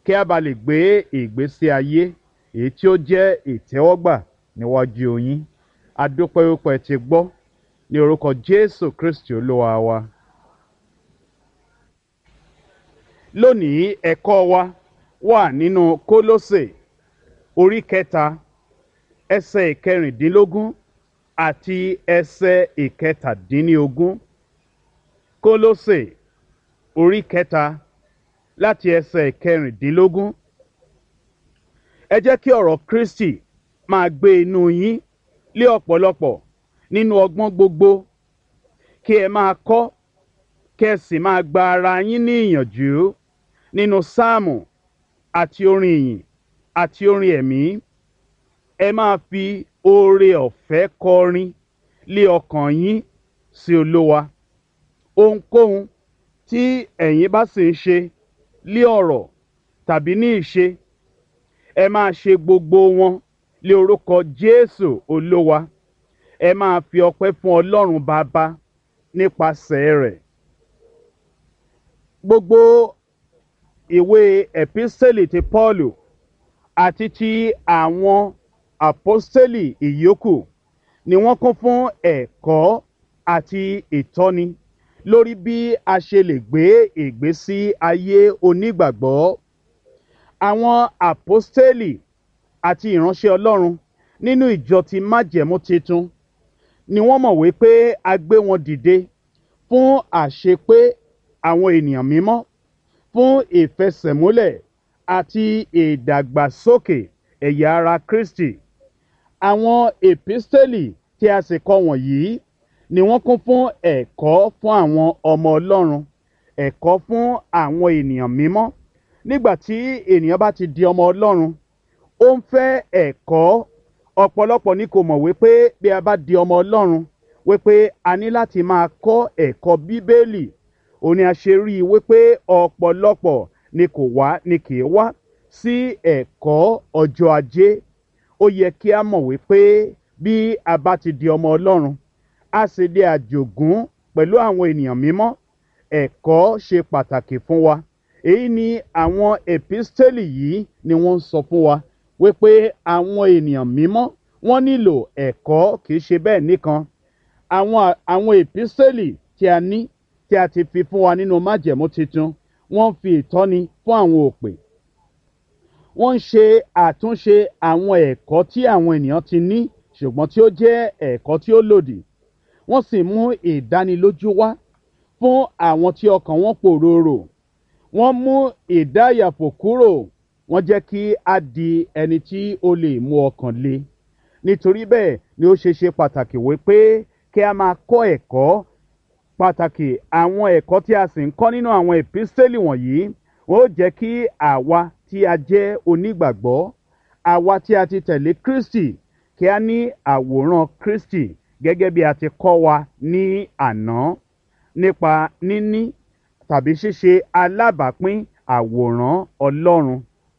kí a bá lè gbé ìgbésí ayé èyí tí ó jẹ́ ìtẹ́wọ́gbà níwájú yín adúpẹ́ wípé ti gbọ́ ní orúkọ jésù kristi olúwa wa. lónìí ẹ̀kọ́ wa wà nínú kólósè orí kẹta ẹsẹ̀ ìkẹrìndínlógún àti ẹsẹ̀ ìkẹtàdínlógún kólósè orí kẹta láti ẹsẹ̀ ìkẹrìndínlógún ẹ jẹ́ kí ọ̀rọ̀ kristi máa gbé inú yín lé ọ̀pọ̀lọpọ̀ nínú ọgbọ́n gbogbo kí ẹ máa kọ́ kí ẹ sì máa gba ara yín ní ìyànjú nínú sáàmù àti orin ìyìn àti orin ẹ̀mí ẹ máa fi oore ọ̀fẹ́ kọrin lé ọkàn yín sí olówa ohunkóhun tí ẹ̀yin bá sì ń ṣe lé ọ̀rọ̀ tàbí ní ìṣe ẹ máa ṣe gbogbo wọn lé orúkọ jésù olówa ẹ máa fi ọpẹ́ fún ọlọ́run bàbá nípasẹ̀ rẹ̀ gbogbo ìwé ẹ̀písẹ́lì ti pọ́ọ̀lù àti ti àwọn àpọ́sítélì ìyókù ni wọ́n kún fún ẹ̀kọ́ àti ìtọ́ni lórí bí a ṣe lè gbé ìgbésí ayé onígbàgbọ́ àwọn àpọ́sítélì àti ìránṣẹ́ ọlọ́run nínú ìjọ ti májẹ̀mú titun ni wọ́n mọ̀ wípé a gbé wọn dìde fún àṣepé àwọn ènìyàn mímọ́ fún ìfẹsẹ̀múlẹ̀ àti ìdàgbàsókè ẹ̀yà ara kristi àwọn èpísítélì tí a sì kọ wọ̀nyí ni wọ́n kún fún ẹ̀kọ́ fún àwọn ọmọ ọlọ́run ẹ̀kọ́ fún àwọn ènìyàn mímọ́ nígbà tí ènìyàn bá ti di ọmọ ọlọ́run ó ń fẹ́ ẹ̀kọ́ ọ̀pọ̀lọpọ̀ ni kò mọ̀ wípé bí a bá di ọmọ ọlọ́run wípé a ní láti máa kọ́ ẹ̀kọ́ bíbélì òní a ṣe rí i wípé ọ̀pọ̀lọpọ̀ ni kò wá ni kì í wá sí ẹ̀kọ́ ọjọ́ ajé ó yẹ kí a mọ̀ wípé bí a bá ti di ọmọ ọlọ́run a sì di àjògún pẹ̀lú àwọn ènìyàn mímọ́ ẹ̀kọ́ ṣe pàtàkì fún wa èyí ni àwọn èpísítélì yìí ni wọ́n ń sọ fún wa wípé àwọn ènìyàn mímọ́ wọ́n nílò ẹ̀kọ́ kìí ṣe bẹ́ẹ̀ nìkan àwọn àwọn èpísítélì tí a ní tí a ti fi fún wa nínú májẹ̀mú tuntun wọ́n fi ìtọ́ni fún àwọn òpè wọ́n ń ṣe àtúnṣe àwọn ẹ̀kọ́ tí àwọn ènìyàn ti ní ṣùgbọ́n tí ó jẹ́ ẹ̀kọ́ tí ó lòdì wọ́n sì mú ìdánilójú wá fún àwọn tí ọkàn wọn pòròrò wọ́n mú ìdáyàfò kúrò wọ́n jẹ́ kí a di ẹni tí ó lè mú ọkàn le nítorí bẹ́ẹ̀ ni ó ṣe ṣe pàtàkì wípé kí a máa kọ́ ẹ̀kọ́ pàtàkì àwọn ẹ̀kọ́ tí a sì ń kọ́ nínú àwọn èpísítélì wọ̀nyí wọ́n ó jẹ́ kí àwa tí a jẹ́ onígbàgbọ́ àwa tí a ti tẹ̀lé kristi kí a ní àwòrán kristi gẹ́gẹ́ bí a ti kọ́ wa ní àná nípa níní tàbí ṣíṣe alábàápín àwòrán ọlọ́run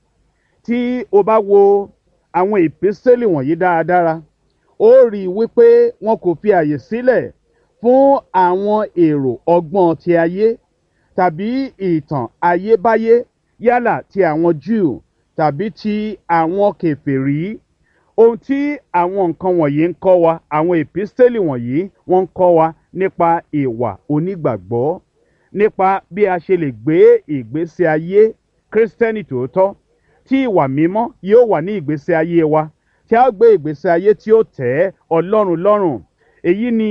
tí o bá wo àwọn ìpínsẹ́lì wọ̀nyí dáradára ó rí i wípé wọn kò fi àyè sílẹ̀ fún àwọn èrò ọgbọ́n ti ayé tàbí ìtàn ayébáyé yálà ti àwọn jew tàbí ti àwọn kẹfẹ́rí ohun tí àwọn nǹkan wọ̀nyí ń kọ́ wa àwọn ìpínsẹ́lì wọ̀nyí wọ́n ń kọ́ wa nípa ìwà onígbàgbọ́ nípa bí a ṣe lè gbé ìgbésí ayé kírísítẹ́nì tòótọ́ tí ìwà mímọ́ yóò wà ní ìgbésí ayé wa tí a gbé ìgbésí ayé tí ó tẹ́ ọlọ́run lọ́rùn èyí ni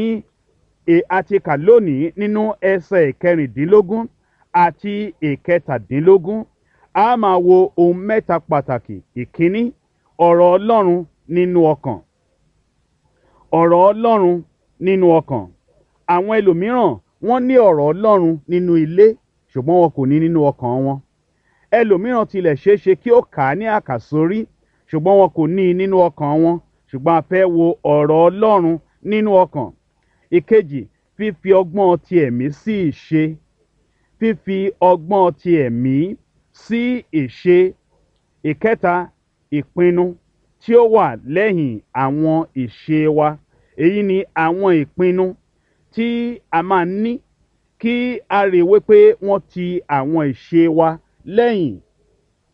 a ti kà lónìí nínú ẹsẹ̀ ìkẹrìndínlógún àti ìkẹtàdínlógún a máa wo ohun mẹ́ta pàtàkì ìkíní ọ̀rọ̀ ọlọ́run nínú ọkàn ọ̀rọ̀ ọlọ́run nínú ọkàn àwọn ẹlòmíràn wọ́n ní ọ̀rọ̀ ọlọ́run nínú ilé ṣùgbọ́n wọn kò ní nínú ọkàn wọn ẹlòmíràn tilẹ̀ ṣeé ṣe kí ó kà á ní àkàsórí ṣùgbọ́n wọn kò ní i nínú ọkàn wọn ṣùgbọ́n a fẹ́ wo ọ̀rọ̀ ọlọ́run nínú ọkàn ìkejì fífi ọgbọ́n ti ẹ̀mí sí ìṣe fífi ọgbọ́n ti ẹ̀mí sí ìṣe ìkẹta ìpinnu tí ó wà lẹ́yìn àwọn ìṣe wa èyí ni àwọn ìpinnu tí a máa ní kí a rí i wípé wọ́n ti àwọn ìṣe wa lẹ́yìn